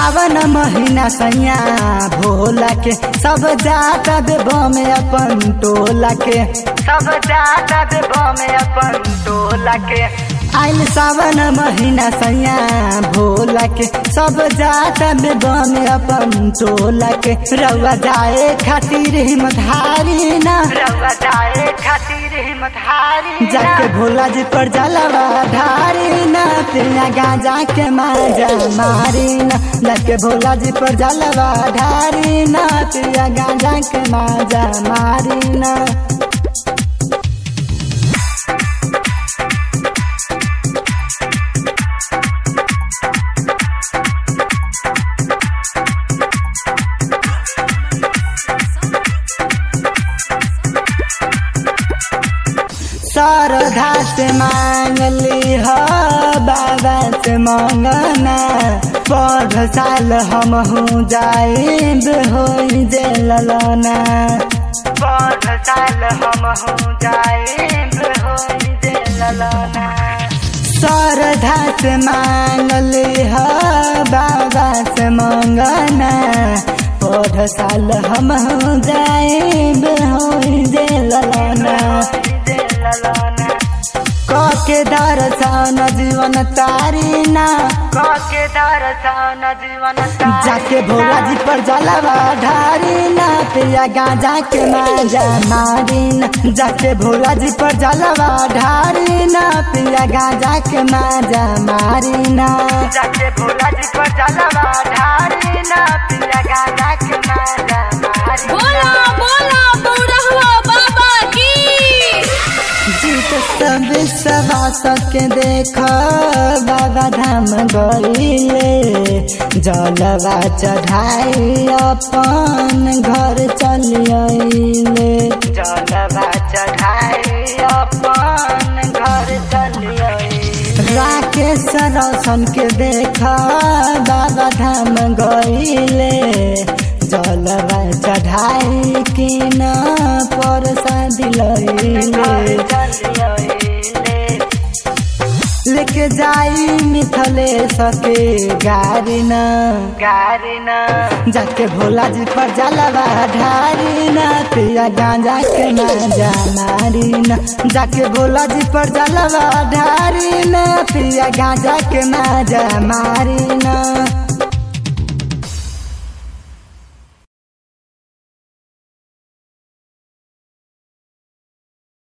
सावन महीना सैया भोला के सब जाता देबो में अपन टोला के सब जाता देबो में अपन टोला के आइल सावन महीना सैया भोला के सब जाता देबो में अपन टोला के रउआ जाए खातिर हिम्मत हारी ना रउआ जाए खातिर हिम्मत हारी जाके भोला जी पर जलवा ढारी ना तेरा गांजा के माजा मारी ना जाके भोला जी पर जलवा ढारी ना तेरा गांजा के माजा मारी ना श्रद्धा से मांगली हो बाबा से मांगना पढ़ साल हम हूँ जाइब हो जे ललना पढ़ साल हम हूँ जाइब हो जे ललना श्रद्धा से मांगली हो बाबा से मांगना पढ़ साल हम हूँ जाइब हो जे ललना कके दर्शन जीवन तारीना कके दर्शन जीवन जाके भोला जी पर जलवा ढारीना पिया गांजा के माजा मारीना जाके भोला जी पर जलवा ढारीना पिया गांजा के माजा मारीना जाके भोला जी पर जलवा ढारीना पिया गांजा के माजा मारीना बोला बोला बौरहुआ बाबा की जीत सब सवा सके देख बाबा धाम गईले जलवा चढ़ाई अपन घर चलिए जलवा चढ़ाई अपन घर चलिए राकेश रोशन के देख बाबा धाम गईले जलवा चढ़ाई कि न परसादी लईले लेके जाई मिथले सके गारी न गारी न जाके भोला जी पर जलवा ढारी न पिया गांजा के माजा मारी न जाके भोला जी पर जलवा ढारी न पिया गांजा के माजा मारी न